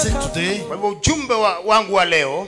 message today kwa hivyo ujumbe wa, wangu wa leo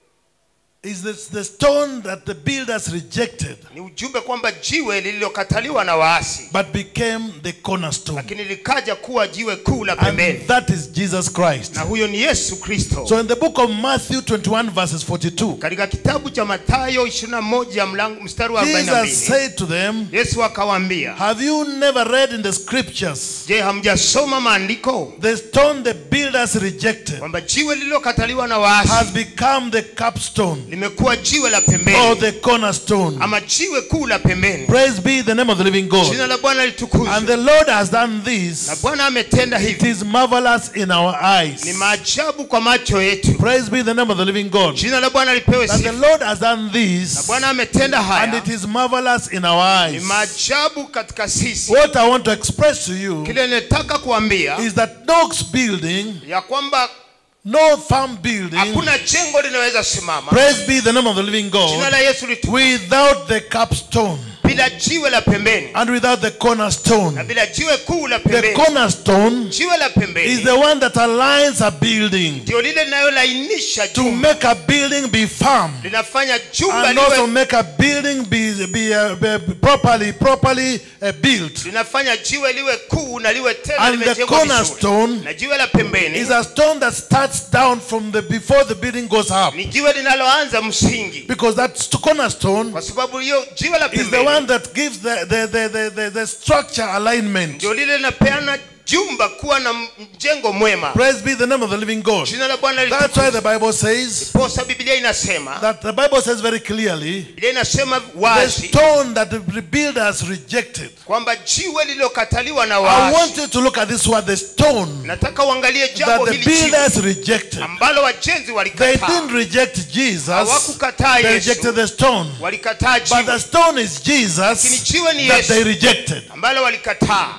is this the stone that the builders rejected ni ujumbe kwamba jiwe lililokataliwa na waasi but became the cornerstone. lakini likaja kuwa jiwe kuu la And pembeni that is Jesus Christ. na huyo ni yesu kristo So in the book of Matthew 21 verses 42, katika kitabu cha matayo 21 mlango mstari wa Jesus 42 said to them, yesu akawaambia Have you never read in the scriptures je hamjasoma maandiko the stone the builders rejected kwamba jiwe lililokataliwa na waasi has become the capstone limekuwa jiwe la or pembeni the cornerstone? ama jiwe kuu la pembeni Praise be the name of the living God. jina la bwana And litukuzwe the Lord has done na this. bwana ametenda It hivi is marvelous in our ni eyes. maajabu kwa macho yetu Praise be the name of the living God. jina la bwana lipewe That the sifa Lord has done na this bwana ametenda and haya it is marvelous in our ni eyes. maajabu katika sisi What I want to express to you kile nataka kuambia is that no building, ya kwamba no farm building, hakuna jengo linaweza simama praise be the name of the living jina God, la yesu litu without the capstone bila jiwe la pembeni and without the na cornerstone. bila jiwe kuu la The pembeni cornerstone jiwe la is pembeni the one that aligns a building ndio lile linalolainisha to jumba make a building be firm linafanya jumba and also liwe make a building be, be, uh, be properly properly uh, built. linafanya jiwe liwe kuu na liwe tena And the limejengwa vizuri cornerstone na jiwe la pembeni is a stone that starts down from the before the building goes up ni jiwe linaloanza msingi because that st- cornerstone kwa sababu hiyo jiwe la is the pembeni one that gives the, the, the, the, the, the structure alignment. ndio lile linapeana jumba kuwa na mjengo mwema Praise be the name of the living God. jina la bwana That's why the litukuzwe. Bible says posa biblia inasema that the Bible says very clearly biblia inasema the wazi stone that the builders rejected. kwamba jiwe lililokataliwa na I waasi want you to look at this word, the stone nataka uangalie that jambo the hili jiwe builders rejected. ambalo wajenzi They walikataa didn't reject Jesus, hawakukataa they yesu rejected the stone. walikataa But the jiwe stone is lakini Jesus jiwe ni that they yesu rejected. ambalo walikataa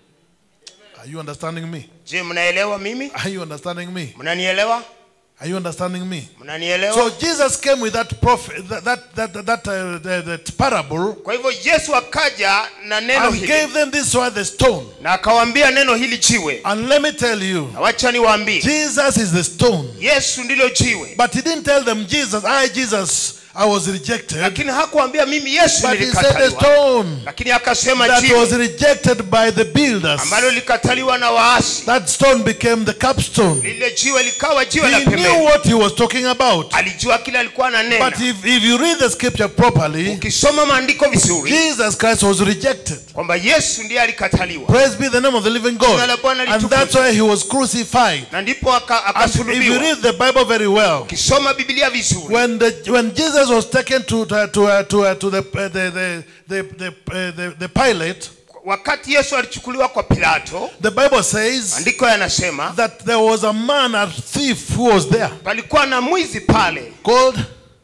Are you understanding me? je mnaelewa mimi Are you understanding me? mnanielewa Are you understanding me? mnanielewa So Jesus came with that prophet, that that that, that, uh, the, that parable, kwa hivyo yesu akaja na neno and hili gave them this word, the stone. na akawaambia neno hili jiwe And let me tell you, na wacha niwaambie Jesus is the stone. yesu ndilo jiwe But he didn't tell them, Jesus, I, Jesus, I was rejected. lakini hakuambia mimi yesu But he said the nilikataliwa stone lakini akasema that was jiwe rejected by the builders. ambalo lilikataliwa na waasi That stone became the capstone. lile jiwe likawa jiwe la He knew pembeni what he was talking about. alijua kile alikuwa ananena But if, if you read the scripture properly, ukisoma maandiko vizuri Jesus Christ was rejected. kwamba yesu ndiye alikataliwa Praise be the name of the living God. Jina la Bwana And litukuzwe. that's why he was crucified. na ndipo aka- And if you akasulubiwa read the Bible very well, ukisoma biblia vizuri when the when Jesus was taken to to to, uh, to, uh, to the, uh, the the the the, uh, the the Pilate, wakati yesu alichukuliwa kwa pilato the Bible says maandiko yanasema that there was a man, a thief, who was there palikuwa na mwizi pale called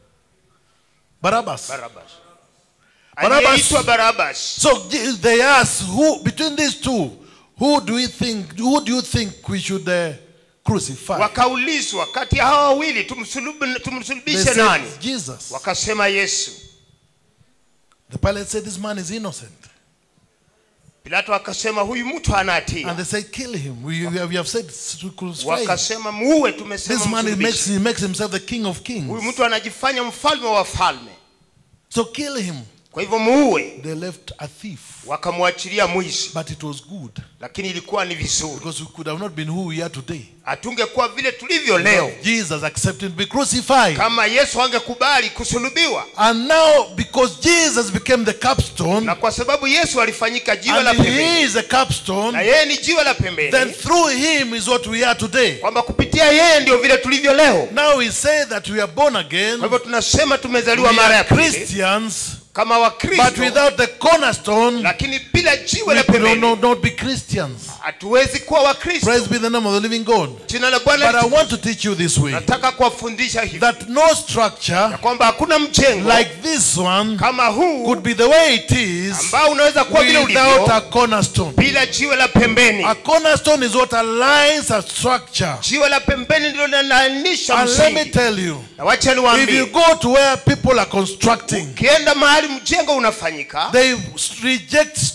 Barabbas. barabas Barabbas. aliyeitwa barabas So Je- they asked, who between these two, who do we think? Who do you think we should uh, crucify? wakaulizwa kati ya hawa wawili tumsulubu- They tumsulubishe said nani Jesus. wakasema yesu The Pilate said this man is innocent, pilato akasema huyu mtu hana and hatia they said kill him. We, we have, we have said to crucify him. wakasema muue This tumesema man he makes msulubishe. he makes himself the king of huyu kings. mtu anajifanya mfalme wa falme So kill him. kwa hivyo muue They left a thief, wakamwachilia mwizi but it was good lakini ilikuwa ni vizuri because we could have not been who we are today. hatungekuwa vile tulivyo leo Jesus accepted to be crucified, kama yesu angekubali kusulubiwa and now because Jesus became the capstone, na kwa sababu yesu alifanyika jiwe la and he pembeni is a na capstone, yeye ni jiwe la then pembeni through him is what we are today. kwamba kupitia yeye ndio vile tulivyo leo Now we say that we are born again, kwa hivyo tunasema we tumezaliwa mara ya are pili Christians, kama but wakristo without the cornerstone, lakini bila jiwe la we could pembeni not, not be Christians. hatuwezi kuwa wakristo Praise be the name of the living God. jina la But I bwana want to teach you this way nataka kuwafundisha hivi that no structure ya kwamba hakuna mjengo like this one kama huu could be the way it is ambao unaweza kuwa vile without ulivyo a cornerstone. bila jiwe la pembeni A cornerstone is what aligns a structure. jiwe la pembeni ndilo linalainisha And let me msingi tell you, na wacha if you niwaambie go to where people are constructing, ukienda mahali mjengo unafanyika they reject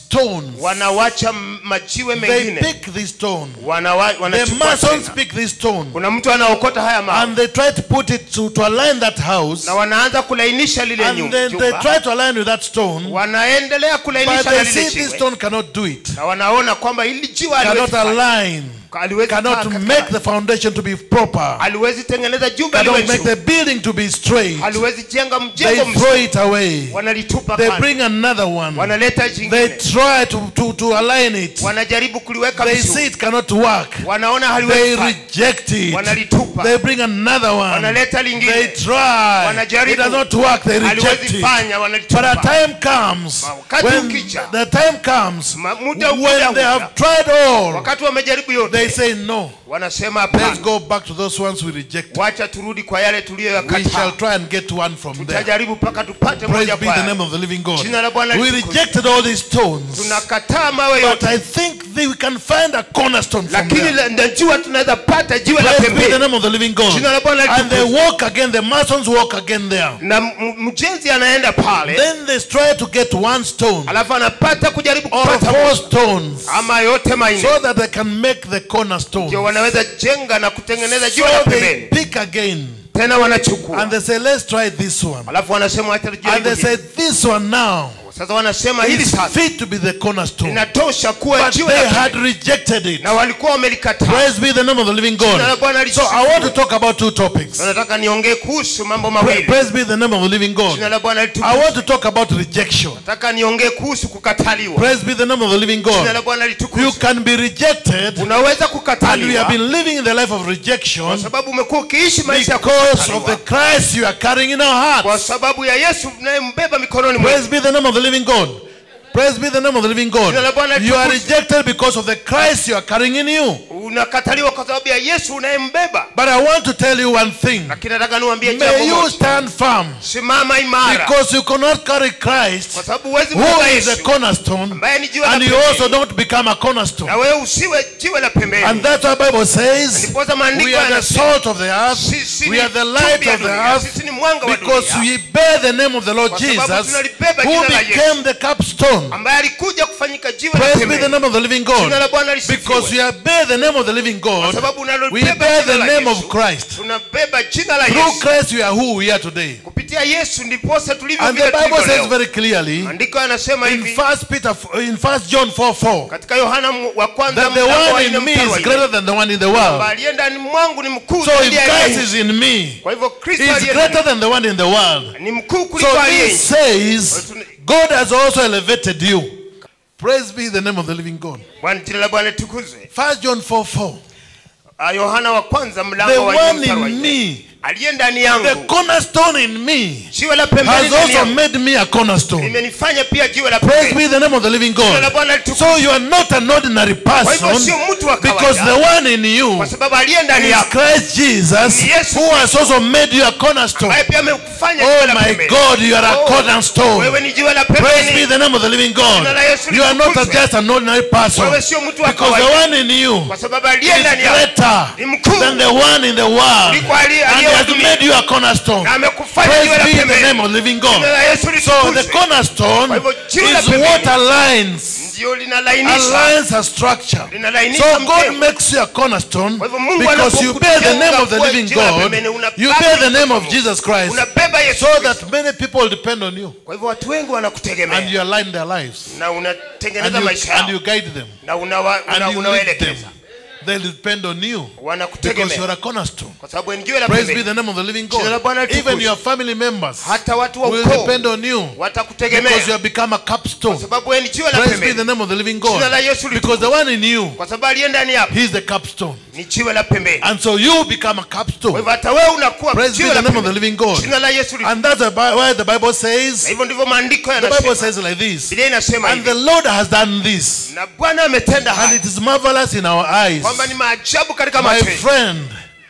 stones. wanawacha m- majiwe They mengine pick this stone. Wanawa- The wanachukua masons tena. pick this stone. kuna mtu anaokota haya mawe And they try to put it to, to align that house. na wanaanza kulainisha lile And nyu- then they jumba try to align with that stone. wanaendelea But kulainisha na they lile see this jiwe stone cannot do it. na wanaona kwamba hili jiwe haliwezi Cannot fanya. align. Haliwezi Cannot kaa katika- make the foundation to be proper. haliwezi tengeneza jumba liwe Cannot make juu the building to be straight. haliwezi jenga They mjengo throw mzuri it away. wanalitupa They kando bring another one. wanaleta They jingine try to, to, to align it. wanajaribu kuliweka They see vizuri it cannot work. wanaona They haliwezi fanya. reject it. wanalitupa They bring another one. wanaleta They lingine try. Wanajaribu. It does not work. They reject haliwezi it. fanya But a wanalitupa time comes Wakati when ukija. the time comes Ma- muda when ukija they huja. have tried all. wakati wamejaribu They yote say no. wanasema Let's hapana go back to those ones we reject. wacha turudi kwa yale We shall tuliyoyakataa try and get one from there. tutajaribu mpaka tupate Praise moja be kwa the yale. name of the living God. Jina la Bwana We litukuzwe. rejected all these stones. tunakataa mawe But yote I think that we can find a cornerstone from lakini there. la- najua tunaweza pata jiwe la Praise be the pembeni name of the living God. Jina la Bwana And they litukuzwe. walk again, the masons walk again there. na m- mjenzi anaenda pale Then they try to get one stone alafu anapata kujaribu or kupata four moja. stones ama yote manne so that they can make the cornerstone. ndio wanaweza jenga na kutengeneza So jiwe la they pembeni pick again tena wanachukua and they say, let's try this one. alafu wanasema wacha And tujaribu they hili. say, this one now sasa wanasema hili is sasa fit to be the cornerstone. inatosha kuwa But jiwe they la had pembeni. rejected it. na walikuwa wamelikataa Praise be the name of the living Jina la God. Bwana So lisifiwe. I want to talk about two topics. Na nataka niongee kuhusu mambo Pra- mawili Praise be the name of the living jina God. la Bwana I litukuzwe. want to talk about rejection. nataka niongee kuhusu kukataliwa Praise be the name of the living jina la God. Bwana You litukuzwe. can be rejected unaweza and you kukataliwa have been living in the life of kwa rejection sababu umekuwa ukiishi maisha ya because of the kukataliwa Christ you are carrying in our kwa hearts. sababu ya Yesu mnayembeba mikononi mwetu Praise be the name of the living God. Praise be the name of the living God. Jina la Bwana You are litukuzwe. rejected because of the Christ you are carrying in you. unakataliwa kwa sababu ya Yesu unayembeba But I want to tell you one thing. lakini nataka niwaambie jambo May you moja stand firm simama imara because you cannot carry Christ, kwa sababu huwezi who kubeba is a Yesu cornerstone, ambaye ni jiwe la and you pembeni. also don't become a cornerstone. na wewe usiwe jiwe la And pembeni that's why Bible says ndiposa maandiko we are the yanasema salt of the earth, sisi we ni are the chumvi light ya of the dunia, earth, sisi ni mwanga wa because dunia we bear the name of the Lord Kwa sababu Jesus, tunalibeba who jina la became the capstone. ambaye alikuja kufanyika jiwe la Praise be the pembeni name of the living jina la God. Bwana Because lisifiwe we are bear the name of the living kwa God, sababu we unalibeba bear jina the la name of Yesu Christ. tunabeba jina la Through Yesu Christ we are who we are today. kupitia Yesu ndiposa tulivyo And vile the Bible tulivyo says leo very clearly maandiko yanasema in hivi First Peter, in First John 4 4, katika Yohana mu- wa kwanza that the mlango wa one nne in me mstari wa is nne, greater than the one in the kwamba world. aliye ndani mwangu ni mkuu So zaidi if ya Christ yeye. is in me, kwa hivyo Kristo he is aliye greater ndani than the one in the world. ni mkuu So kuliko aliye this nje. says God has also elevated you. Praise be the name of the living God. Bwana jina la Bwana litukuzwe First John 4 4. Ah, Yohana wa kwanza The mlango wa nne one mstari wa in nne. me, aliye ndani the yangu cornerstone in me, jiwe la pembeni has ndani also yangu made me a cornerstone. limenifanya pia jiwe la Praise pembeni be the name of the living jina la God. Bwana litukuzwe So you are not an ordinary kwa hivyo person sio mtu wa because the kawaida one in you kwa sababu aliye ndani is yako Christ Jesus Yes. who has also made you a cornerstone. ambaye pia amekufanya jiwe Oh la my pembeni God, you are a Oh, cornerstone. wewe ni jiwe la Praise be pembeni the name of the living God. Jina la Yesu You are not litukuzwe. just an ordinary person wewe sio mtu wa because the kawaida one in you kwa sababu aliye is ndani yako greater ni mkuu than the one in the world. kuliko aliye And he aliye wa has dunia made you a cornerstone. na amekufanya Praise jiwe la be the pembeni name of the living jina God. la Yesu So the litukuzwe cornerstone Kwa hivyo jiwe la is pembeni what aligns, ndio linalainisha aligns a structure. linalainisha So God mjengo makes you a cornerstone Kwa hivyo Mungu because you bear the name of the anapokujenga living kuwa jiwe la God. pembeni, unabeba You bear the name mkono of Mungu. Jesus Christ unabeba Yesu so Kristo. that many people depend on you kwa hivyo watu wengi and wanakutegemea you align their lives na and unatengeneza you, maisha and you yao guide them na unawa- una- and you lead them. unawaelekeza They depend on you because wanakutegemea you're a cornerstone. kwa sababu ni jiwe la Praise be pembeni the name of the living Jina la God. Bwana litukuzwe. Even your family members hata watu wa will ukoo depend on you watakutegemea because you have become a kwa capstone. sababu wewe ni jiwe la Praise be the pembeni name of the living jina la God. Yesu Because the one in you, kwa sababu aliye ndani yako He is the capstone. ni jiwe la pembeni And so you become a kwa capstone. hivyo hata wewe unakuwa Praise be jiwe the la name of the pembeni living God. jina la Yesu And that's the Bi- why the Bible na says, hivyo ndivyo maandiko the Bible yanasema says like this. Biblia inasema And the hivi Lord has done this. na Bwana ametenda And haya it is marvelous in our eyes. kwamba ni maajabu katika My macho yetu friend,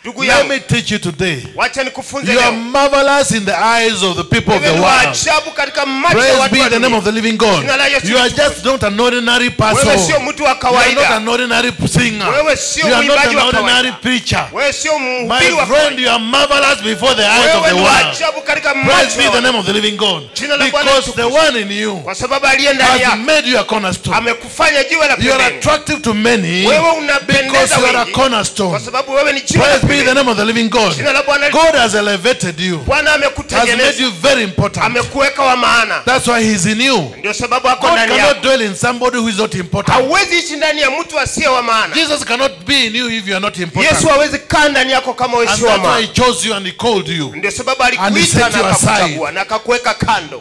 ndugu Let yangu me teach you today. wacha nikufunze You are leo marvelous in the eyes of the people of wewe the ni wa world. ajabu katika macho ya Praise watu be wa the name dunia of the living God. Jina la Yesu You are litukuzwe. just not an ordinary person. wewe sio mtu wa You are not kawaida an ordinary singer. Wewe sio You are not mwimbaji an wa ordinary kawaida. preacher. wewe sio My mhubiri wa friend, kawaida you are marvelous before the eyes of wewe the ni wa world. ajabu katika Praise macho be ya the watu. name of the living God. Jina la Bwana Because the litukuzwe. one in you kwa sababu aliye ndani has yako made you a cornerstone. amekufanya jiwe la You are pembeni attractive to many wewe because unapendeza you are a wengi kwa cornerstone. sababu wewe ni jiwe la Praise be the pembeni name of the living God. jina la Bwana God has elevated you, Bwana has made amekutengeneza you very important. amekuweka wa maana That's why He's in you. ndio sababu ako God ndani cannot yako dwell in somebody who is not important. hauwezi ishi ndani ya mtu asiye wa maana Jesus cannot be in you if you are not important. Yesu hawezi kaa ndani yako kama wewe And sio wa that's why He maana chose you and He called you. ndio sababu And he alikuita set na you aside. akakuchagua na akakuweka kando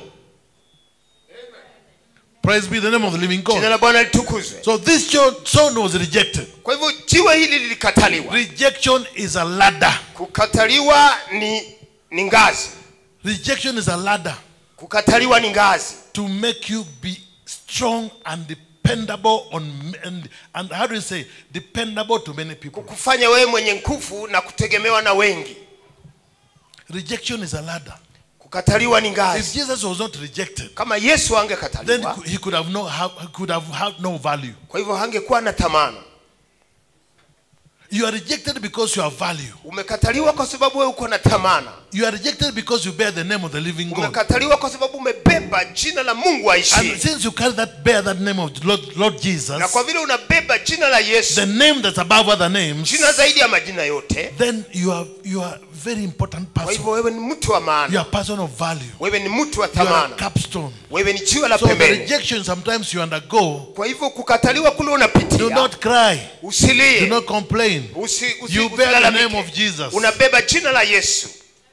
Praise be the name of the living jina God. la Bwana litukuzwe So this cho- son was rejected. kwa hivyo jiwe hili lilikataliwa Rejection is a ladder. kukataliwa ni ni ngazi Rejection is a ladder kukataliwa ni ngazi to make you be strong and dependable on and, and how do you say dependable to many people. kukufanya wewe mwenye nguvu na kutegemewa na wengi Rejection is a ladder. kukataliwa ni If ngazi Jesus was not rejected, kama Yesu then angekataliwa he could have no have, could have had no value. kwa hivyo hangekuwa na thamani You are rejected because you have value. umekataliwa kwa sababu wewe uko na thamana You are rejected because you bear the name of the living God. umekataliwa kwa sababu umebeba jina la mungu And aishie since you carry that bear that name of Lord, Lord Jesus, na kwa vile unabeba jina la yesu the name that's above other names, jina zaidi ya majina yote then you are you are a very important kwa person. hivyo wewe ni mtu wa You maana are a person of value. wewe ni mtu wa You are a thamana capstone. wewe ni jiwe la So the pembeni rejection sometimes you undergo. kwa hivyo kukataliwa kule Do unapitia not cry. Do usilie not complain. usi, usi, You bear the usilalamike. name of Jesus. unabeba jina la yesu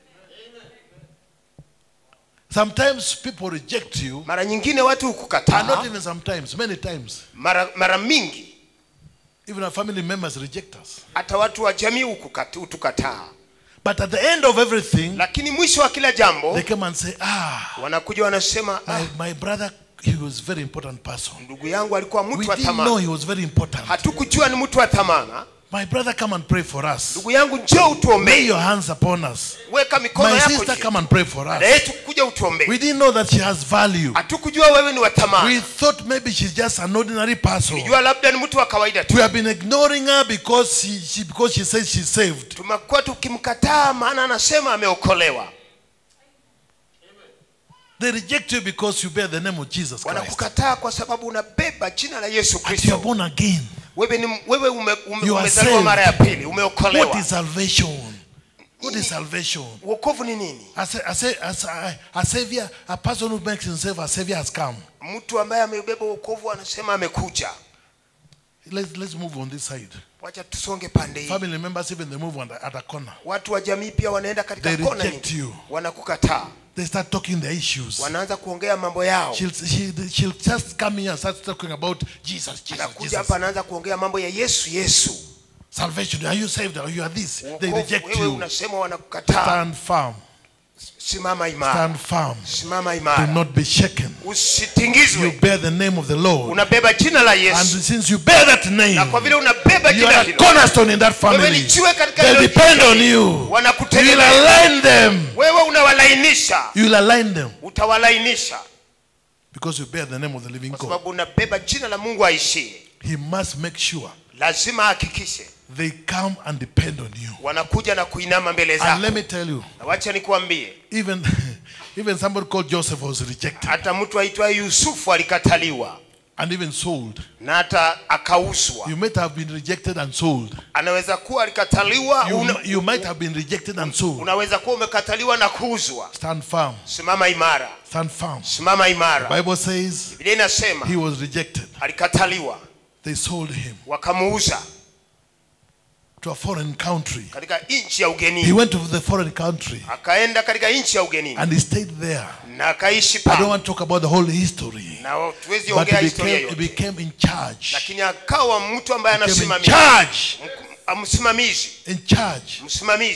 Sometimes people reject you, mara nyingine watu and not hukukataa even sometimes, many times. mara, mara mingi Even our family members reject us. hata watu wa jamii hukukata- hutukataa But at the end of everything, lakini mwisho wa kila jambo they come and say, Ah, wanakuja wanasema ah, my, my brother, he was a very important person. ndugu yangu alikuwa We mtu wa didn't know thamana he was very important. hatukujua ni mtu wa thamana My brother, come and pray for us. ndugu yangu njoo Lay utuombee your hands upon us. weka mikono My yako sister, juu. come and pray for dada us. yetu kuja utuombee We didn't know that she has value. hatukujua wewe ni wa We thamana thought maybe she's just an ordinary person. jua labda ni mtu wa kawaida tu We have been ignoring her because she, she because she says she's saved. tumekuwa tukimkataa maana anasema ameokolewa They reject you because you bear the name of Jesus Christ. wanakukataa kwa sababu unabeba jina la yesu And you are kristo born again. wewe ni wewe ume, ume, You are umezaliwa saved. mara ya pili What umeokolewa is salvation? What is salvation? wokovu ni nini A, sa- a, sa- a, sa- a savior, a person who makes himself a savior has come. mtu ambaye amebeba wokovu anasema amekuja Let's, let's move on this side. wacha tusonge pande hii Family members, even they move on the, at a corner. watu wa jamii pia wanaenda katika They kona reject nyingi you. wanakukataa They start talking their issues. wanaanza kuongea mambo yao She'll, she, she'll just come here and start talking about Jesus, Jesus, anakuja Jesus. hapa anaanza kuongea mambo ya yesu yesu Salvation. Are you saved? Are you are this? They Wokovu, reject wewe you. unasema wanakukataa Stand firm. simama imara Stand firm. simama Do imara not be shaken. You usitingizwe bear the name of the Lord. unabeba jina la And yesu since you bear that name, na kwa vile unabeba you jina are a hilo cornerstone in that wewe ni family. jiwe katika They hilo depend jiwe. on you. You will wanakutegemea align them. wewe unawalainisha You will align them utawalainisha because you bear the name of the living kwa God. sababu unabeba jina la mungu aishie He must make sure lazima ahakikishe they come and depend on you. wanakuja na kuinama mbele And zako let me tell you, na wacha nikuambie even even somebody called Joseph was rejected hata mtu aitwaye yusufu alikataliwa and even sold. na hata akauzwa You might have been rejected and sold. anaweza kuwa alikataliwa You, una, you might have been rejected and sold. unaweza kuwa umekataliwa na kuuzwa Stand firm. simama imara Stand firm. simama imara Bible says biblia inasema he was rejected. alikataliwa They sold him wakamuuza to a foreign country. katika nchi ya He ugenini went to the foreign country akaenda katika nchi ya ugenini and he stayed there. na akaishi I don't pa want to talk about the whole history. na tuwezi But ongea he historia became, he yote became in charge. lakini akawa mtu ambaye Became in anasimamia charge. Mku- msimamizi In charge. msimamizi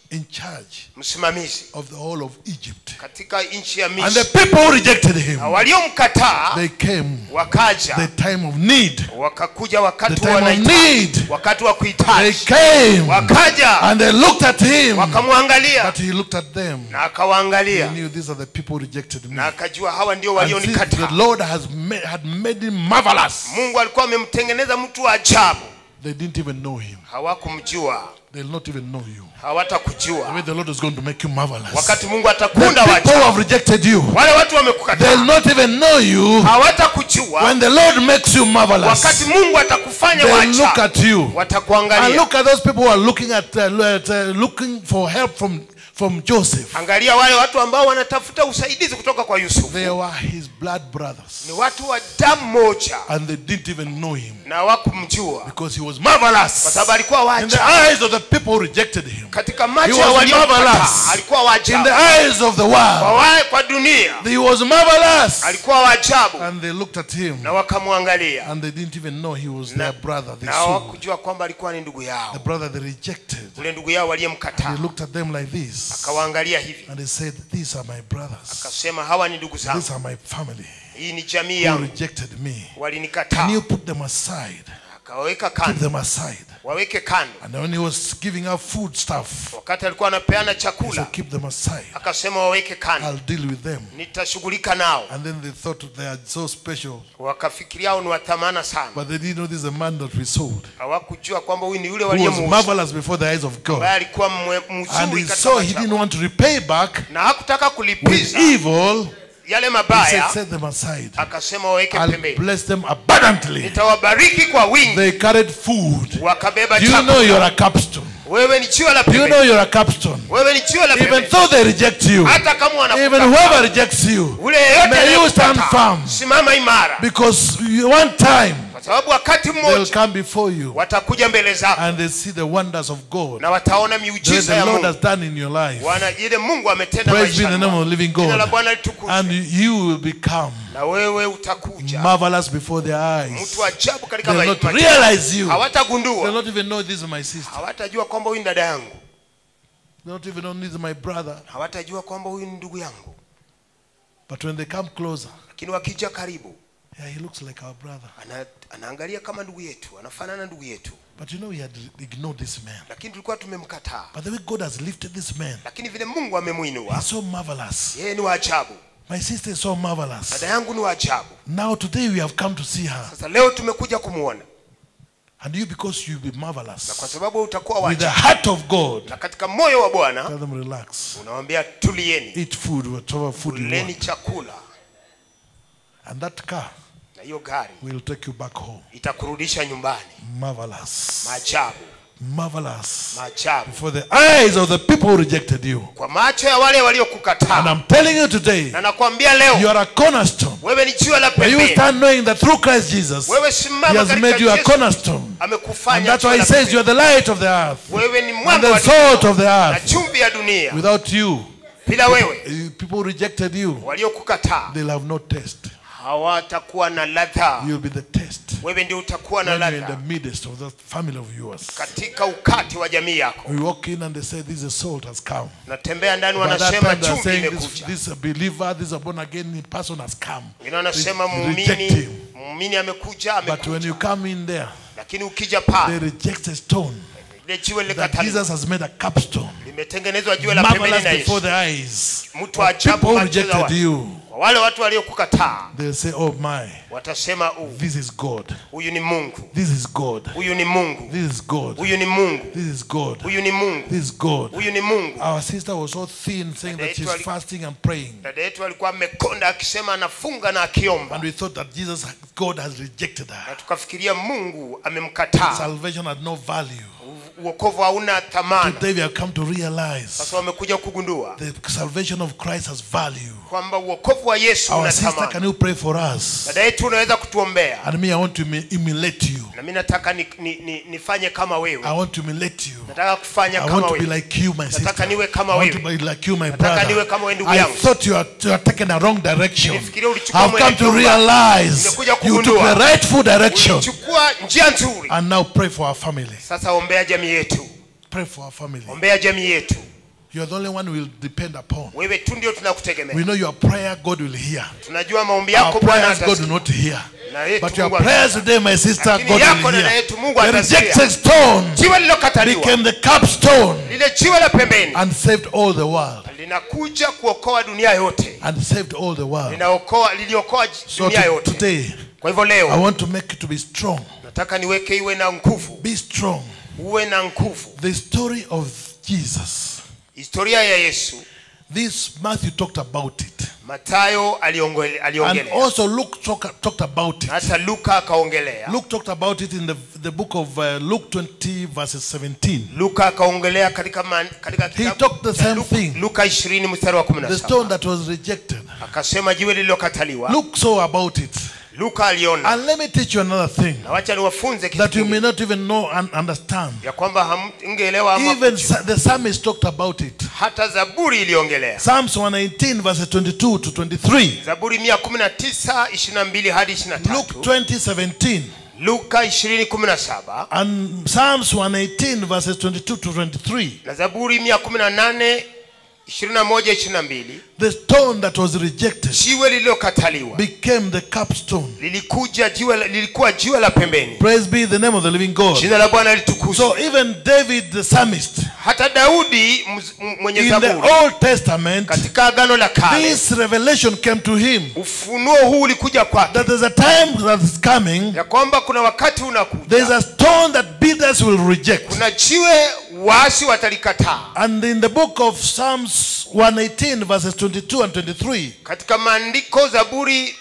in charge msimamizi of the whole of Egypt. katika nchi ya And the misri people who rejected him, na waliomkataa they came wakaja the time of need. wakakuja The wakati time wa of wanahitaji need. wakati wa They kuhitaji came wakaja and they looked at him. wakamwangalia But he looked at them. na He akawaangalia knew these are the people who rejected me. na akajua hawa ndio And since the walionikataa Lord has made, had made him marvelous, mungu alikuwa amemtengeneza mtu wa ajabu they didn't even know him. hawakumjua They'll not even know you. The hawatakujua way the Lord is going to make you marvelous. wakati mungu The atakunda people who waja have rejected you, wale watu they'll wamekukataa not even know you. hawatakujua When the Lord makes you marvelous, wakati mungu atakufanya they look wacha at you. And watakuangalia look at those people who are looking at, uh, at uh, looking for help from, from Joseph. angalia wale watu ambao wanatafuta usaidizi kutoka kwa yusufu They were his blood brothers. ni watu wa damu moja And they didn't even know him na hawakumjua because he was kwa marvelous. sababu alikuwa In the wacha eyes of the people who rejected him, katika he macho ya was waliomkataa marvelous. alikuwa In the wajabu eyes of the kwa, world, wa- kwa dunia he was marvelous. alikuwa wajabu And they looked at him na wakamwangalia and they didn't even know he was na their brother. They na saw hawakujua kwamba alikuwa ni ndugu the yao brother they rejected. ule ndugu yao He waliyemkataa looked at them like this akawaangalia hivi and he said, These are my brothers. akasema hawa ni ndugu zangu These are my family hii ni jamii who yangu rejected me. walinikataa Can you put them aside? akawaweka Keep kando them aside. waweke kando And when he was giving out food stuff, wakati alikuwa anapeana he chakula said, Keep them aside. akasema waweke kando I'll deal with them. nitashughulika nao And then they thought they are so special, wakafikiria hao ni wathamana sana but they didn't know this is a man that we sold, hawakujua kwamba huyu ni yule who was waliyemuuza marvelous before the eyes of God. ambaye alikuwa mwe- And mzuri he katika saw he macho didn't yao. want to repay back na hakutaka with kulipiza evil. yale He said, mabaya Set them aside. akasema waweke I'll pembeni bless them abundantly. nitawabariki kwa wingi They carried food. wakabeba Do you know chakula you're a capstone? wewe ni jiwe la Do you know pembeni you're a capstone? wewe ni jiwe la Even pembeni though they reject you, hata kama even wanakukataa whoever rejects you, ule yeyote May you stand anayekukataa, firm. simama imara because you- one time kwa sababu wakati they'll mmoja come before you watakuja mbele zako and they see the wonders of God na wataona that miujiza the ya Lord Mungu has done in your life. wana ile Mungu ametenda Praise be the maishani name of mwako. the living Jina la God. Bwana litukuzwe And you will become na wewe utakuja marvelous before their eyes. mtu ajabu katika They'll ma- not macho. realize you. They'll hawatagundua not even know this is my sister. hawatajua kwamba huyu ni dada yangu They'll not even know this is my brother. hawatajua kwamba huyu ni ndugu yangu But when they come closer, lakini wakija karibu yeah, he looks like our brother. ana, anaangalia kama ndugu yetu anafanana na ndugu yetu But you know, we had ignored this man. lakini tulikuwa tumemkataa But the way God has lifted this man, lakini vile mungu amemwinua he's so marvelous. yeye ni wa ajabu My sister is so marvelous. dada yangu ni wa ajabu Now, today we have come to see her. sasa leo tumekuja kumwona And you, because you be na kwa marvelous sababu utakuwa wa with the ajabu heart of God, na katika moyo wa bwana tell them relax. unawambia tulieni Eat food, whatever food you kuleni want. chakula And that car na hiyo gari will take you back home. itakurudisha nyumbani Marvelous. maajabu Marvelous. maajabu Before the eyes of the people who rejected you. kwa macho ya wale And waliokukataa I'm telling you today, na nakwambia you leo are a cornerstone. wewe ni jiwe la May you pembeni stand knowing that through Christ Jesus, wewe He simama has katika made you a Yesu cornerstone. And amekufanya that's jiwe why He la says pembeni. you are the light of the earth wewe ni and mwanga the wa salt of the dunia na earth. chumvi ya dunia Without you, bila wewe eh, people who rejected you, waliokukataa they'll have no taste. hawatakuwa na ladha You'll be the taste wewe ndio utakuwa na when you're in ladha the midst of that family of yours. katika ukati wa jamii yako We walk in and they say, This is salt has come. natembea ndani By that wanasema time they're chumvi saying this, imekuja this believer, this born again person has come. wengine wanasema Re- reject muumini him. muumini amekuja But when amekuja you come in there, lakini ukija they pale reject a stone ile jiwe that likataliwa Jesus has made a capstone. limetengenezwa jiwe la pembeni Marvelous na before Yesu the eyes. mtu wa People ajabu who machoni za rejected watu. you, Kwa wale watu waliokukataa they'll say, Oh my, watasema "Uh, this is God. huyu ni Mungu This is God. huyu ni Mungu This is God. huyu ni Mungu This is God. huyu ni Mungu This is God. huyu ni Mungu Our sister was so thin, saying that she's Actually- fasting and praying. dada yetu alikuwa amekonda akisema anafunga na akiomba And we thought that Jesus, God has rejected na her. tukafikiria Mungu amemkataa Salvation had no value. uokovu hauna thamani Today we have come to realize sasa wamekuja kugundua the salvation of Christ has value. kwamba uokovu wa Yesu Our una sister, thamani can you pray for us? dada yetu unaweza kutuombea And me, I want to emi- emulate you. na mimi nataka ni, ni, ni, nifanye kama wewe I want to emulate you. nataka kufanya I kama want to be wewe like you, my sister. Nataka niwe kama I want to wewe. be like you, my Nataka niwe brother. kama wewe ndugu I yangu. thought you are, you are taking a wrong direction. Nilifikiria ulichukua I've come to mwelekeo mbaya. realize Nimekuja you took kugundua. the rightful direction. ulichukua njia nzuri And now pray for our family. sasa ombea jamii yetu Pray for our family. ombea jamii yetu You are the only one we'll depend upon. wewe tu ndio tunakutegemea We know your prayer God will hear. tunajua maombi Our yako bwana prayers God will atasikia. not hear. na yetu But your Mungu prayers atasikia. today, my sister, Lakini God yako will dada hear. yetu Mungu The atasikia. rejected stone jiwe lilokataliwa became the capstone lile jiwe la pembeni and saved all the world. linakuja kuokoa dunia yote And saved all the world. linaokoa liliokoa j- So dunia to- yote today, kwa hivyo I leo want to make it to be strong. nataka niweke iwe na nguvu Be strong. uwe na nguvu The story of Jesus. historia ya yesu This Matthew talked about it. matayo aliongele- And aliongelea also Luke talk, talked about it. hata luka akaongelea Luke talked about it in the, the book of uh, Luke 20, verses 17. luka akaongelea katika, man, katika kitabu talked the cha same Luka- thing. luka 20 mstari wa The 17 stone that was rejected. akasema jiwe lililokataliwa Luke saw about it. luka aliona And let me teach you another thing na wacha niwafunze kitu that you may kingine, not even know and understand. ya kwamba hamngeelewa ama Even kujua. sa- the psalmist talked about it. hata zaburi iliongelea Psalms 119, verses 22 to 23. zaburi 119 22 hadi Luke 23 20, 17. luka 20 17 And Psalms 118, verses 22 to 23. na zaburi 118 21 22 The stone that was rejected jiwe lililokataliwa became the capstone. lilikuja jiwe la- lilikuwa jiwe la pembeni Praise be the name of the living God. jina la bwana litukuzwe So even David the psalmist hata daudi mz- m- mwenye in the zaburi Old Testament, katika agano la kale this revelation came to him ufunuo huu ulikuja kwake that there's a time that is coming, ya kwamba kuna wakati there's unakuja a stone that builders will reject. kuna jiwe waasi watalikataa And in the book of Psalms 118, verses 22 and 23, katika maandiko zaburi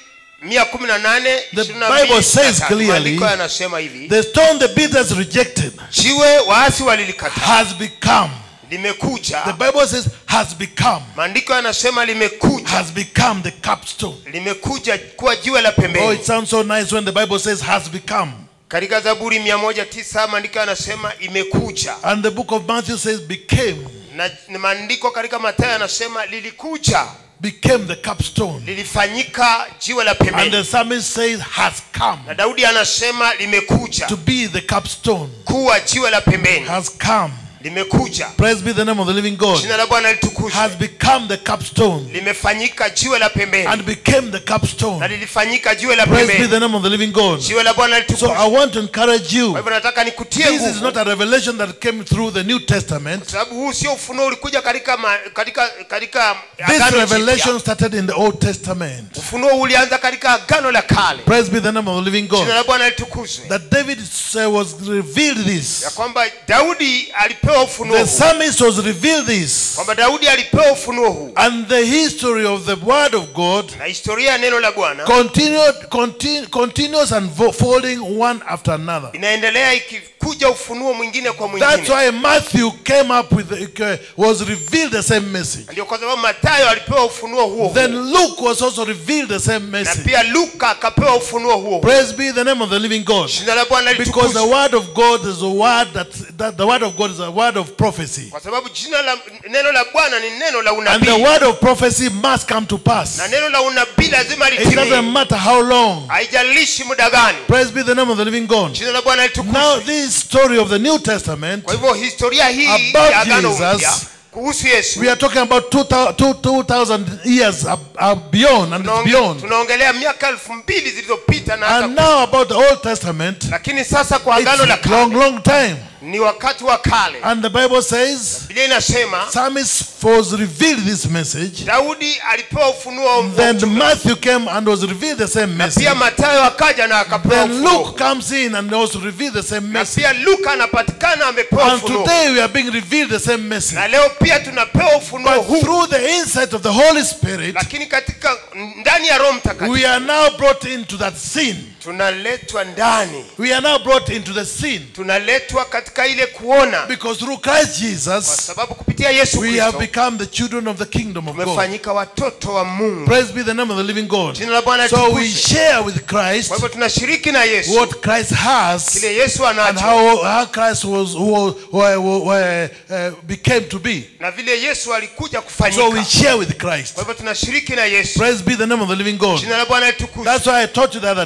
118 The 22, Bible says na clearly, maandiko yanasema hivi the stone the builders rejected jiwe waasi walilikataa has become, limekuja the Bible says, has become, maandiko yanasema limekuja has become the capstone. limekuja kuwa jiwe la Oh, pembeni it sounds so nice when the Bible says has become. katika zaburi 109 maandiko yanasema imekuja And the book of Matthew says became, na na maandiko katika matayo yanasema lilikuja became the capstone. lilifanyika jiwe la And pembeni the psalmist says has come na daudi anasema limekuja to be the capstone. kuwa jiwe la pembeni Has come. limekuja Praise be the name of the living God. jina la bwana litukuzwe Has become the capstone limefanyika jiwe la pembeni and became the na capstone. lilifanyika jiwe la Praise be pembeni the name of the living God. jiwe la bwana So litukuzwe I want to encourage you. kwa hivyo nataka nikutie This is nguvu not a revelation that came through the New Testament. sababu huu sio ufunuo ulikuja katika ma, katika katika This agano revelation jipya started in the Old Testament. ufunuo ulianza katika agano la kale Praise be the name of the living jina God. la bwana litukuzwe That David uh, was revealed ya this. kwamba daudi alipewa ufunuo The huu psalmist was revealed this. kwamba daudi alipewa ufunuo huu And the history of the word of God na historia ya neno la bwana continued, continu, continuous unfolding one after another. inaendelea ikikuja ufunuo mwingine kwa That's mwingine why Matthew came up with, the, uh, was revealed the same message. ndio kwa sababu matayo alipewa ufunuo huo huo Then Luke was also revealed the same na message. pia luka akapewa ufunuo huo huo Praise be the name of the living God. jina la bwana Because the litukuzwe word of God is a word that, that the word of God is a word of prophecy. kwa sababu jina la neno la bwana ni neno la And the unabii word of prophecy must come to pass. na neno la unabii lazima It doesn't litimie matter how long. haijalishi muda gani Praise be the name of the living God. jina la bwana Now litukuzwe this story of the New Testament, kwa hivyo historia hii About ya agano Jesus, mpya kuhusu yesu we are talking about 2000 2000 years ab- ab- beyond and it's tunaonge- beyond. tunaongelea miaka elfu mbili zilizopita na hata And now about the Old Testament, lakini sasa kwa agano la it's long, kale long time. ni wakati wa kale And the Bible says, biblia inasema Psalmist was revealed this message. daudi alipewa ufunuo wa Then ujumbe. Matthew came and was revealed the same message. pia matayo akaja na akapewa Then ufunuo Luke comes in and also revealed the same na message. pia luka anapatikana amepewa And ufunuo today we are being revealed the same message. na leo pia tunapewa ufunuo But huu through the insight of the Holy Spirit, lakini katika ndani ya roho mtakatifu we are now brought into that scene. tunaletwa ndani We are now brought into the scene. tunaletwa katika ile kuona Because through Christ kwa Jesus, sababu kupitia yesu we have kristo become the children of the kingdom of God. tumefanyika watoto wa mungu Praise be the name of the living God. jina la bwana So we litukuzwe. share with Christ kwa hivyo tunashiriki na yesu what Christ has kile yesu and anacho how, how Christ was who, who, who, uh, became to be. na vile yesu alikuja So we kufanyika share with Christ. kwa hivyo tunashiriki na yesu Praise be the name of the living God. jina la bwana litukuzwe That's why I taught you the other day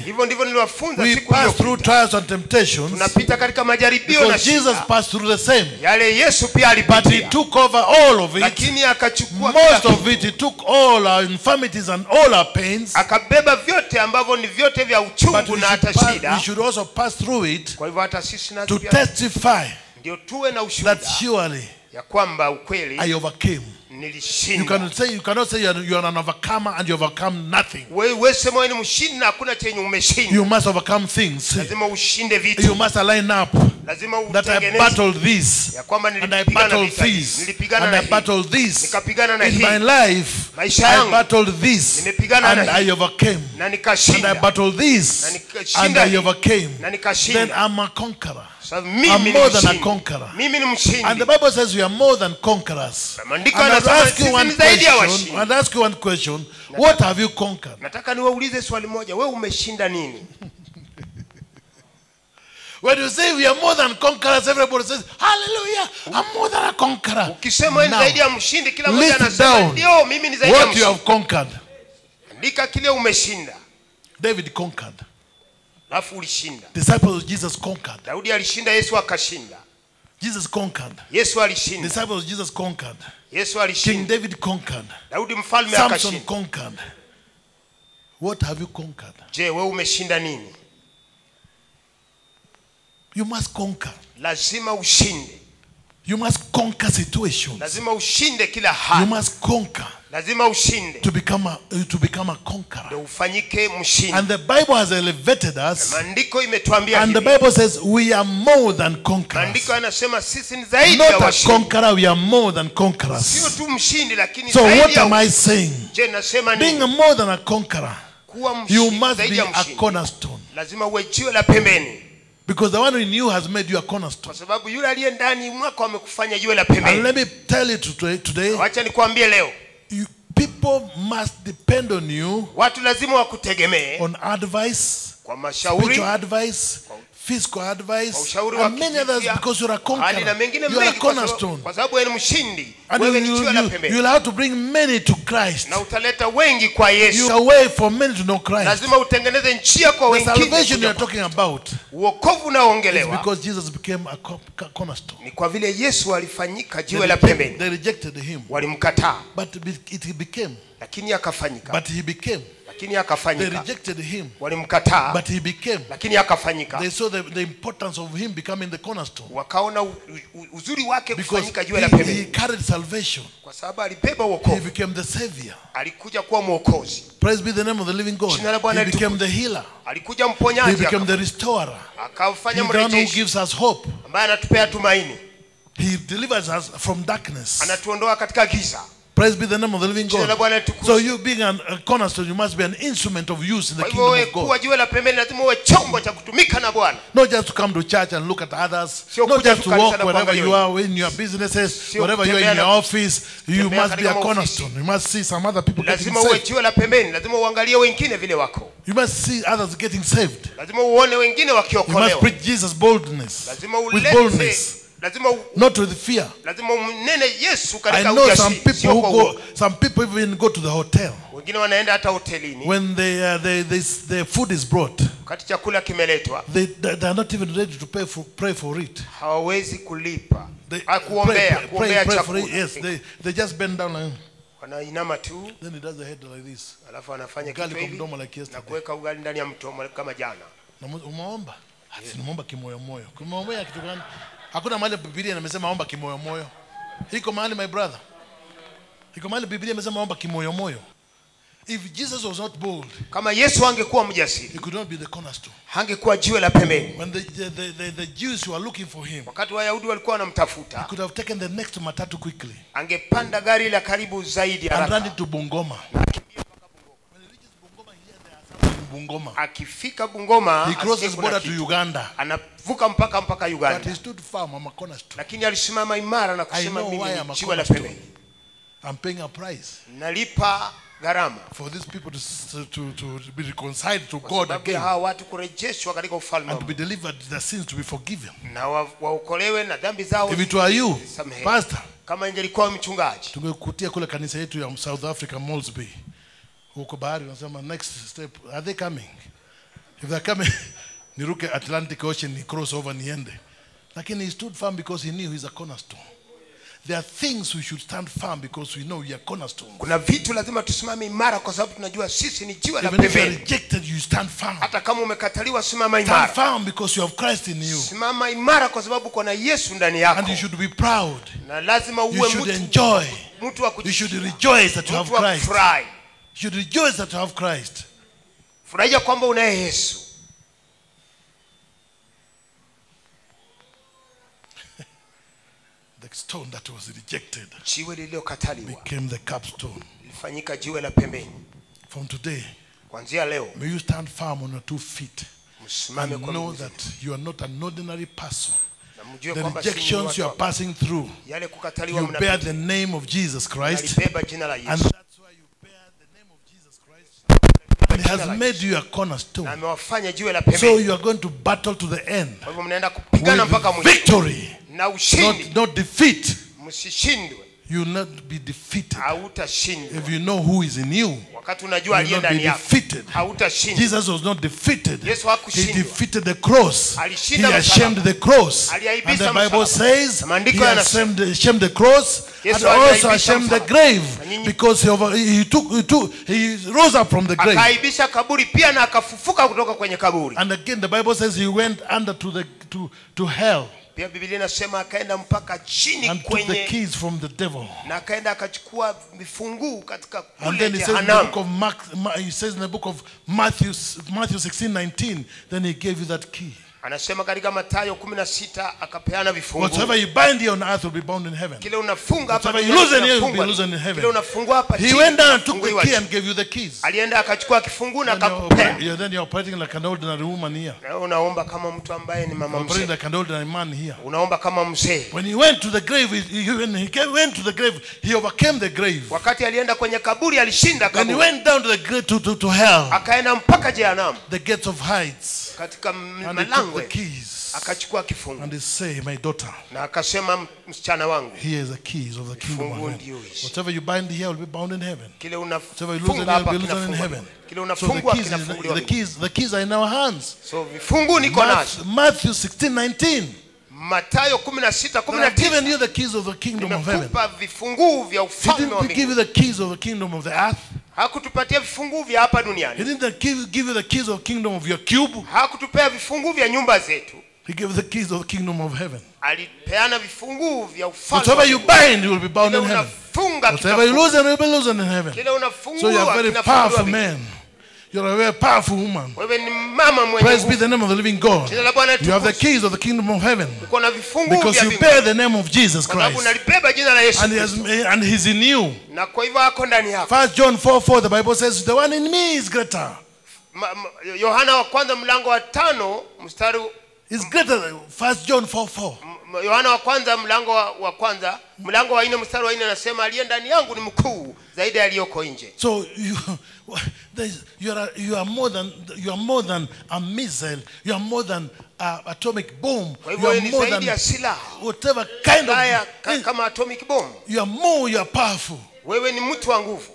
hivyo ndivyo niliwafunza we siku pass hiyo through trials and temptations tunapita katika majaribio na because Jesus shida passed through the same. yale yesu pia But he alipitia took over all of it. lakini akachukua kila Most of kitu. it, he took all our infirmities and all our pains. akabeba vyote ambavyo ni vyote vya But uchungu we na should, hata pass, shida we should also pass through it kwa hivyo hata sisi nasi to pia testify ndio tuwe na ushuhuda that surely ya kwamba ukweli I overcame. You nilishinda cannot say you cannot say you are, you are an overcomer and you overcome nothing. wewe wewe sema wewe ni mshindi na hakuna chenye umeshinda You must overcome things. lazima ushinde You vitu must align up lazima that I utengeneze battled this ya kwamba and I nilipigana battled vita hii, this nilipigana and na I hii battled this. nikapigana na In hii my life, Maisha I yangu. battled this Nimepigana and na I hii. overcame. na And I nikashinda battled this Na and nikashinda I hii. overcame. na Then nikashinda I'm a conqueror. Sasa I'm mimi ni more than a mshindi conqueror. mimi ni And the mshindi Bible says we are more than conquerors. Maandiko And I'll yanasema ask you sisi one ni zaidi ya question. washindi. I'll ask you one question. What have you conquered? nataka niwaulize swali moja wewe umeshinda nini When you say we are more than conquerors, everybody says, Hallelujah, I'm more than a conqueror. ukisema wewe ni Now, zaidi ya mshindi kila mmoja list anasema down ndio mimi ni zaidi ya What you mshindi have conquered. andika kile umeshinda David conquered. alafu ulishinda Disciples of Jesus conquered. daudi alishinda yesu akashinda Jesus conquered. yesu alishinda Disciples of Jesus conquered. yesu King alishinda David conquered. daudi mfalme Samson akashinda conquered. What have you conquered? je wewe umeshinda nini You must conquer. lazima ushinde You must conquer situations. lazima ushinde kila You hali must conquer lazima ushinde to become a, to become a conqueror. ndio ufanyike mshindi And the Bible has elevated us. maandiko imetuambia And the hivi Bible says we are more than conquerors. maandiko yanasema sisi ni zaidi ya Not a washindi conqueror, we are more than sio conquerors. tu mshindi lakini So zaidi what ya am I saying? je nasema Being nini a more than a conqueror, kuwa you mshindi must zaidi be ya a mshindi cornerstone. lazima uwe jiwe la pembeni Because the one in you has made you a cornerstone. kwa sababu yule aliye ndani mwako amekufanya jiwe la And pembeni let me tell you today, today wacha nikwambie leo you, people must depend on you watu lazima wakutegemee on advice, kwa mashauri spiritual advice, physical kwa advice, ushauri wa and many others kihisia, because you're a hali conqueror. na mengine You are a mengi kwa sababu- cornerstone. kwa sababu wewe ni mshindi And wewe you, ni you, jiwe la you, pembeni you'll have to bring many to Christ. na utaleta wengi kwa You yesu a way for many to know Christ. lazima utengeneze njia kwa The wengine salvation kuja you're talking about uokovu is unaoongelewa because Jesus became a co- co- cornerstone. ni kwa vile yesu alifanyika They jiwe la rejected, pembeni they rejected him, walimkataa but be- it became, lakini akafanyika but he became. lakini They akafanyika rejected him, walimkataa but he became. lakini akafanyika They saw the, the importance of him becoming the cornerstone wakaona u- u- uzuri wake because kufanyika jiwe la he, he pembeni carried salvation. kwa sababu alibeba He uokovu became the savior. alikuja kuwa mwokozi Praise be the name of the living God. Jina la Bwana He became the healer. alikuja He mponyaji became aka- the restorer. akafanya He's the one who mrejeshi gives us hope. ambaye anatupea tumaini He delivers us from darkness. anatuondoa katika giza Praise be the name of the living Jina la God. Bwana litukuzwe. So you being an, a cornerstone, you must be an instrument of use in the kwa hivyo kingdom wewe of God. kuwa jiwe la pembeni lazima uwe chombo cha kutumika na bwana Not just to come to church and look at others. Sio Not kuja just tu to kanisa walk na wherever you kuangalia are in your businesses, Sio wherever you are in kutembea your na- office. You kutembea must be a katika cornerstone. You must see some other people getting lazima uwe saved. jiwe la pembeni lazima uangalie wengine vile wako You must see others getting saved. lazima uone wengine You must wakiokolewa preach Jesus boldness. lazima With ulete boldness. lazima u- Not with fear. lazima umnene yesu I katika know some ujasiri people sio who kwa go, uoga. some people even go to the hotel. wengine wanaenda hata hotelini When they, uh, they, they, the food is brought, wakati chakula kimeletwa they, they they are not even ready to pay for, pray for it. hawawezi kulipa They Ah, kuombea pray, pray, kuombea pray, pray for it. chakula Yes, they, they just bend down and wanainama tu then he does the head like this. alafu anafanya Ugali kitu kwa hivi mdomo like na yesterday. kuweka ugali ndani ya mtomo kama jana Na mu- Umeomba? Ati nimeomba kimoyomoyo. Kimoyomoyo ya kitu gani? Hakuna mahali Biblia imesema omba kimoyomoyo. Iko mahali my brother. Iko mahali Biblia imesema omba kimoyomoyo. If Jesus was not bold, kama yesu angekuwa mjasiri he could not be the cornerstone. hangekuwa jiwe la pembeni When the, the, the, the, the Jews were looking for him, wakati wayahudi walikuwa he wanamtafuta could have taken the next matatu quickly angepanda gari la karibu zaidi and run haraka into Bungoma. When he reaches Bungoma, he hears there are some in Bungoma. akifika bungoma He asikie crosses kuna border to kitu. Uganda. anavuka mpaka mpaka But he uganda stood firm, I'm a cornerstone. lakini alisimama imara na I kusema know mimi why ni I'm a jiwe la cornerstone. pembeni I'm paying a price nalipa gharama for these people to, s- to, to be reconciled to kwa God sababu ya again hawa watu kurejeshwa katika ufalme and wa to be delivered, their sins to be forgiven. Mungu. na wa- waokolewe na dhambi zao If it were you, zisamehewe. Pastor, kama ingelikuwa mchungaji tungekutia kule kanisa yetu ya South Africa Moulsby huko bahari, unasema next step, are they coming? if they're coming niruke atlantic ocean ni cross over niende lakini he stood firm because he knew he's a cornerstone there are things we should stand firm because we know we are cornerstone kuna vitu lazima tusimame imara kwa sababu tunajua sisi ni jiwe la even if you are pembeni rejected you stand firm hata kama umekataliwa simama stand imara firm because you have christ in you simama imara kwa sababu kuna yesu ndani and yako you should be proud na lazima you uwe should mtu enjoy mtu wa you should kujivunia, rejoice that you have mtu wa christ kufurahi you should rejoice that you have christ furahia kwamba unaye yesu the stone that was rejected jiwe lililokataliwa became the capstone lilifanyika jiwe la pembeni from today kuanzia leo may you stand firm on your two feet msimame and kwa know miguu zenu. that you are not an ordinary person na mjue the kwamba si ni rejections watu you are wa- passing through yale kukataliwa you bear mnapita the name of jesus christ alibeba jina la and yesu that's why you bear the name of jesus christ and he Jina la has made Yesu. you a na cornerstone amewafanya jiwe la so pembeni you are going to battle to the end kwa hivyo mnaenda kupigana mpaka with mwisho victory na ushindi not, not defeat msishindwe you will not be defeated hautashindwa if you know who is in you wakati unajua you aliye will not be ndani yako defeated hautashindwa Jesus was not defeated. Yesu He hakushindwa. defeated the cross. He Alishinda ashamed msalaba. the cross. And Aliaibisha the Bible msalaba. says Na maandiko he yanasema. ashamed, ashamed the cross Yesu and also aliaibisha ashamed the msalaba. grave Na nyinyi- because he, over, he took he took he rose up from the grave. akaaibisha kaburi pia na akafufuka kutoka kwenye kaburi And again the Bible says he went under to the to to hell pia biblia inasema akaenda mpaka chini and took the kwenye keys from the devil. na akaenda akachukua vifunguu katika And kule then he says in the book jehanamu of Mark, Ma- he says in the book of Matthew, Matthew 16, 19, then he gave you that key. anasema katika matayo kumi na sita akapeana Whatever vifunguu you bind here on earth will be bound in heaven. kile unafunga hapa Whatever you duniani lose in here will be kinafungwa. loosened in heaven. kile unafungua hapa He chini went down and took the kinafunguliwa key chini. and gave you the keys. alienda akachukua kifunguu na Then you're, akakupea operating, you're, then you're operating like an ordinary woman here. na wewe unaomba kama mtu ambaye ni mama You're operating mzee like an ordinary man here. unaomba kama mzee When he went to the grave, he, he, when he came, went to the grave, he overcame the grave. wakati alienda kwenye kaburi alishinda When he kaburi went down to the grave to, to, to hell, akaenda mpaka jehanamu the gates of heights, katika m- and he took malango the keys. akachukua kifungu And he say, My daughter, na akasema "M- msichana wangu here is the keys of the kingdom of Funguo heaven. ndio hizi. Whatever you bind here will be bound in heaven. kile Whatever you lose in unafunga here hapa will be loosened in kinafungwa heaven. kile So the unafungwa keys, is, kinafunguliwa the keys, the keys are in our hands. so vifungu niko nazo Matthew, Matthew 16, 19. matayo kumi na sita kumi And na I've given tisa you the keys of the kingdom of heaven. nimekupa vifunguu vya He ufalme wa didn't give you mbinguni the keys of the kingdom of the earth. hakutupatia vifunguu vya hapa He duniani didn't give, give you the keys of the kingdom of your cube. hakutupea vifunguu vya nyumba zetu He gave you the keys of the kingdom of heaven. alipeana vifunguu vya ufalme Whatever wa you mbinguni. bind, you will be bound Kile in heaven. unafunga Whatever you kitafungu. lose, you will be loosened in heaven. kile So you're unafungua a very kinafunguliwa powerful mbinguni. man. You're a very powerful woman. wewe ni mama mwenye Praise be nguvu the name of the living God. jina la bwana You have the litukuzwe. keys of the kingdom of heaven uko na vifunguu because vya you mbinguni bear the name of Jesus kwa sababu Christ. unalibeba jina la yesu And, he has, Kristo. and he's in you. na kwa hivyo ako ndani yako First John 4 4, the Bible says, The one in me is greater. Ma- ma- yohana wa kwanza mlango wa tano mstari Is greater. than- First John 4 4. m- yohana wa kwanza mlango wa, wa kwanza mlango wa nne mstari wa nne anasema aliye ndani yangu ni mkuu zaidi ya aliyoko nje So you, there's- you are you are more than you are more than a missile. You are more than a atomic bomb. kwa You hivyo are ni more zaidi ya than silaha whatever kind haya ka, of. kama atomic bomb You are more. You are powerful. wewe ni mtu wa nguvu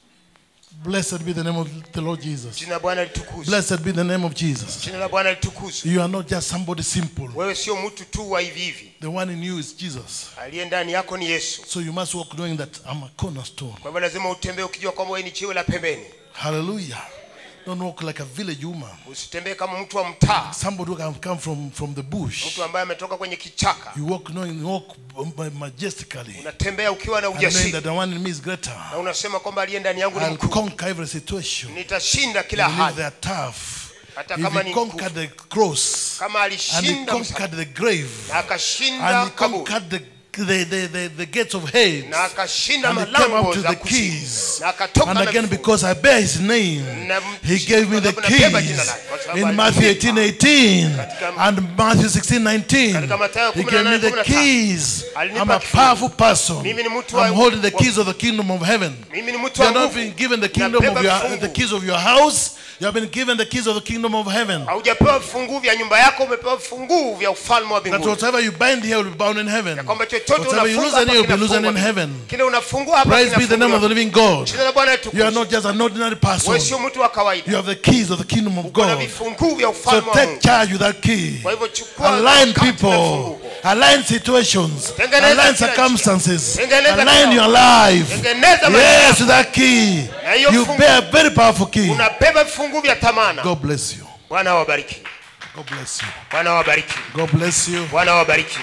Blessed be the name of the Lord Jesus. jina la bwana litukuzwe Blessed be the name of Jesus. jina la bwana litukuzwe You are not just somebody simple. wewe sio mtu tu wa hivi hivi The one in you is Jesus. aliye ndani yako ni yesu So you must walk knowing that I'm a cornerstone. kwa hivyo lazima utembee ukijua kwamba wewe ni jiwe la pembeni Hallelujah. Don't walk like a village woman. usitembee kama mtu wa mtaa Somebody who can come from, from the bush. mtu ambaye ametoka kwenye kichaka You walk knowing walk majestically. unatembea ukiwa na And knowing ujasiri that the one in me is greater. na unasema kwamba aliye ndani yangu ni I'll mkuu conquer every situation. nitashinda kila Even if hali they are tough. Hata If kama he ni conquered the cross kama and he alishinda msalaba, conquered the grave na and akashinda he kaburi conquered the, the, the, the, the gates of hate na akashinda and he came malango up to za the kuzimu keys. na akatoka And na again, vifungo. because I bear his name, Na he gave me the kwa sababu nabeba jina keys. lake, kwa sababu In Matthew alinipa. 18 18 Katika- and Matthew 16 19, Katika Mathayo he gave me the 18, keys. Alinipa I'm a kifungo. powerful person. Mimi ni mtu wa- I'm holding the wa- keys of the kingdom of heaven. mimi ni mtu You wa have not nguvu been given the kingdom of Nabeba your, vifungu. the keys of your house. You have been given the keys of the kingdom of heaven. haujapewa vifunguu vya nyumba yako umepewa vifunguu vya ufalme wa That mbinguni whatever you bind here will be bound in heaven. kwamba chochote chochote Whatever you unafunga lose hapa on earth, you'll be losing kinafungwa. in heaven. kile unafungua hapa Praise be the name of the kinafunguliwa. living God. Jina la Bwana You are litukuzwe. not just an ordinary person. wewe sio mtu wa You kawaida have the keys of the kingdom of kuna God. vifunguu vya So ufalme wa take Mungu charge with that key. kwa hivyo chukua Align wakati na people. funguo. Align situations. Tengeneza Align kila circumstances. Tengeneza Align kila- your life. tengeneza maisha Yes, yako. with that key. Na hiyo You fungu- bear a very powerful key. unabeba vifunguu vya thamana God bless you. bwana awabariki God bless you. bwana awabariki God bless you. bwana awabariki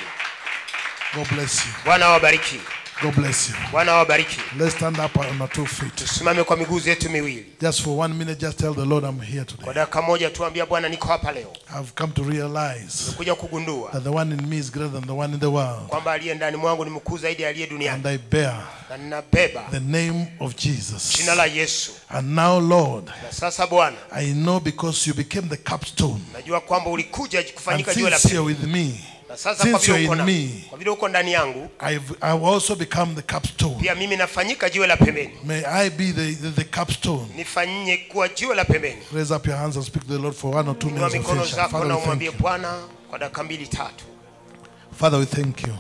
God bless you. bwana awabariki God bless you. bwana awabariki Let's stand up on our two feet. tusimame kwa miguu zetu miwili Just for one minute, just tell the Lord I'm here kwa today. dakika moja tuambia bwana niko hapa leo I've come to realize kuja kugundua that the one in me is greater than the one in the world. kwamba aliye ndani mwangu ni mkuu zaidi ya aliye duniani And I bear na ninabeba the name of Jesus. jina la yesu And now, Lord, na sasa bwana I know because you became the capstone. najua kwamba ulikuja And kufanyika jiwe la since you're pili with me, na sasa kwa since vile you're uko in na me, kwa vile uko ndani yangu I've, I've also become the capstone. pia mimi nafanyika jiwe la pembeni May I be the, the, the capstone. nifanyie kuwa jiwe la pembeni Raise up your hands and speak to the Lord for one or two inua minutes of mikono faith. zako Father, na we thank umwambie you. bwana kwa dakika mbili tatu Father, we thank you.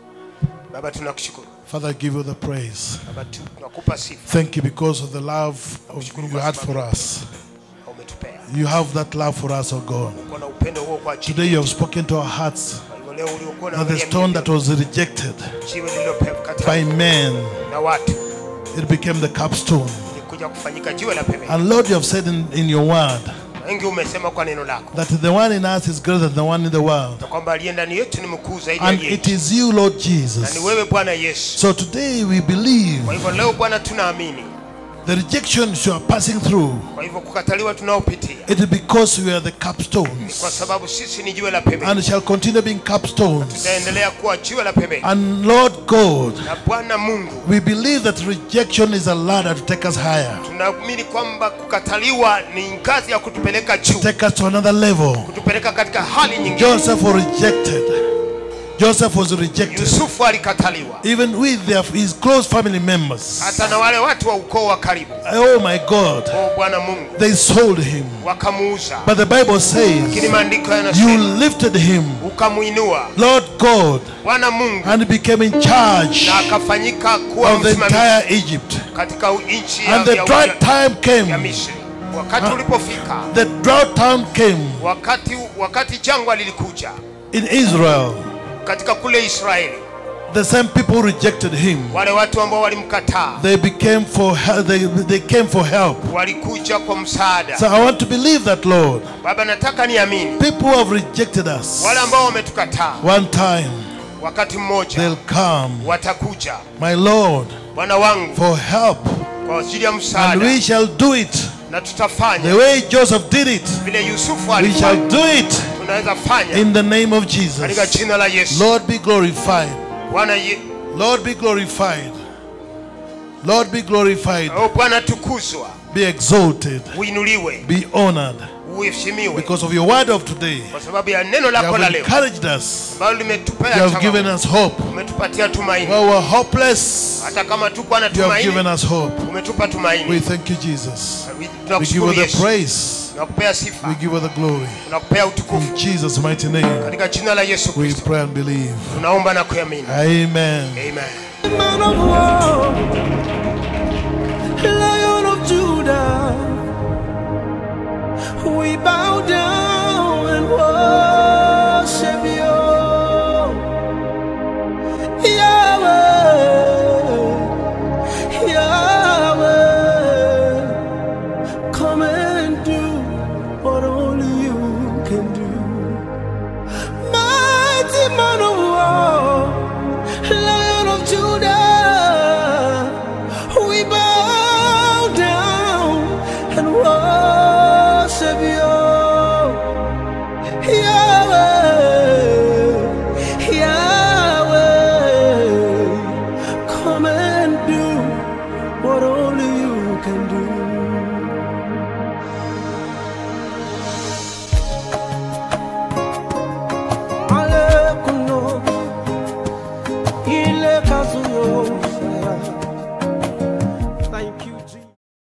baba tunakushukuru Father, I give you the praise. baba tu- tunakupa sifa Thank you because of the love of you had for us. na umetupea You have that love for us, oh God. uko na upendo huo kwa ajili Today you have spoken to our hearts kwa hivyo leo uliokuwa that the unaangalia stone that was rejected jiwe lililokataliwa by men, na watu it became the capstone. likuja kufanyika jiwe la pembeni And Lord, you have said in, in your word wengi umesema kwa neno lako that the one in us is greater than the one in the world. na kwamba aliye ndani yetu ni mkuu zaidi ya And aliye it nje. is you, Lord na Jesus. ni wewe bwana yesu So today we believe kwa hivyo leo bwana tunaamini the rejections you are passing through, kwa hivyo kukataliwa tunaopitia it is because we are the ni kwa capstones sababu sisi ni jiwe la pembeni and shall continue being capstones. tutaendelea kuwa jiwe la pembeni And Lord God, na bwana mungu we believe that rejection is a ladder to take us higher, tunaamini kwamba kukataliwa ni ngazi ya kutupeleka juu take us to another level. kutupeleka katika hali nyingine Joseph was rejected. Joseph was rejected. yusufu alikataliwa Even with their, his close family members. hata na wale watu wa ukoo wa karibu Oh my God. o bwana mungu They sold him. wakamuuza But the Bible lakini says, maandiko You yanasema lifted him, ukamuinua Lord God, bwana mungu and he became in charge na akafanyika kuwa of the msimamizi entire Egypt. katika nchi ya, And the ya, dry ya, time ya came. misri wakati ulipofika The drought time came wakati wakati jangwa lilikuja in Israel. katika kule israeli The same people who rejected him. wale watu ambao walimkataa They became for help. They, they came for help. walikuja kwa msaada So I want to believe that, Lord. baba nataka niamini People who have rejected us, wale ambao wametukataa one time wakati mmoja they'll come, watakuja my Lord, bwana wangu for help, kwa ajili ya and msaada we shall do it na the tutafanya way Joseph did it. vile yusufu We alifanya shall do it tunaweza fanya in the name of katika Jesus. jina la yesu Lord, be glorified. bwana ye- Lord, be glorified. Lord, be glorified. oh, bwana tukuzwa Be exalted. uinuliwe Be honored uheshimiwe because of your word of today. kwa sababu ya neno You lako la have leo encouraged us. ambalo limetupea You have given changamoto. us hope. umetupatia tumaini Where we're hopeless, hata kama tukuwa na you have given tumaini us hope. umetupa We tumaini thank you, Jesus. We give tunakushukuru you the yesu praise. tunakupea We sifa give you the glory. tunakupea utukufu In Jesus' mighty name, katika jina la yesu we kristo pray and believe. tunaomba na kuamini Amen. amen Man of war, Lion of Judah, we bow down and worship you, Yahweh, Yahweh. Come and do what only you can do, mighty man of war. Lion of Judah, we bow down and worship you, Yahweh,